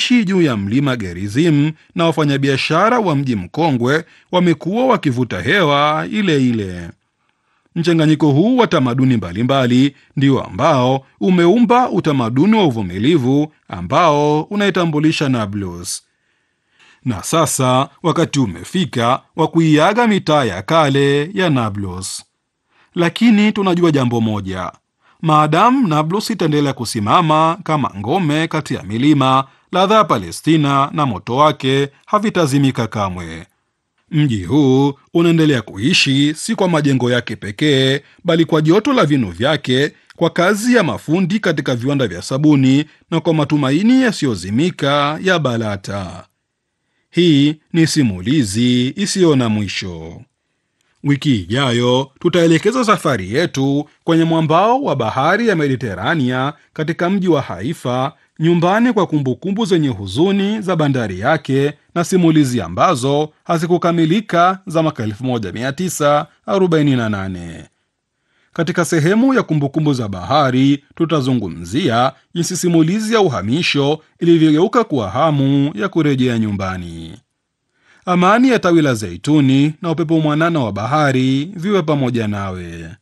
wanaoishi juu ya mlima Gerizim na wafanyabiashara wa mji mkongwe wamekuwa wakivuta hewa ile ile. Mchanganyiko huu wa tamaduni mbalimbali ndio ambao umeumba utamaduni wa uvumilivu ambao unaitambulisha Nablus. Na sasa wakati umefika wa kuiaga mitaa ya kale ya Nablus, lakini tunajua jambo moja: maadamu Nablus itaendelea kusimama kama ngome kati ya milima, ladha ya Palestina na moto wake havitazimika kamwe. Mji huu unaendelea kuishi si kwa majengo yake pekee, bali kwa joto la vinu vyake, kwa kazi ya mafundi katika viwanda vya sabuni na kwa matumaini yasiyozimika ya Balata. Hii ni simulizi isiyo na mwisho. Wiki ijayo tutaelekeza safari yetu kwenye mwambao wa bahari ya Mediterania katika mji wa Haifa, nyumbani kwa kumbukumbu zenye huzuni za bandari yake na simulizi ambazo hazikukamilika za mwaka 1948. Katika sehemu ya kumbukumbu za bahari tutazungumzia jinsi simulizi ya uhamisho ilivyogeuka kuwa hamu ya kurejea nyumbani. Amani ya tawi la zeituni na upepo mwanana wa bahari viwe pamoja nawe.